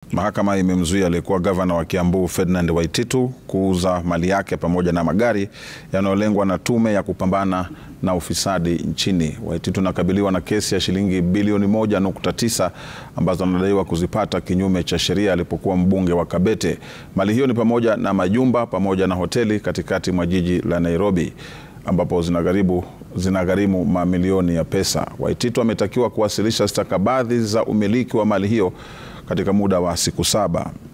Mahakama imemzuia aliyekuwa gavana wa Kiambu Ferdinand Waititu kuuza mali yake pamoja na magari yanayolengwa na tume ya kupambana na ufisadi nchini. Waititu anakabiliwa na kesi ya shilingi bilioni moja nukta tisa ambazo anadaiwa kuzipata kinyume cha sheria alipokuwa mbunge wa Kabete. Mali hiyo ni pamoja na majumba pamoja na hoteli katikati mwa jiji la Nairobi ambapo zinagharimu zinagharimu mamilioni ya pesa. Waititu ametakiwa kuwasilisha stakabadhi za umiliki wa mali hiyo katika muda wa siku saba.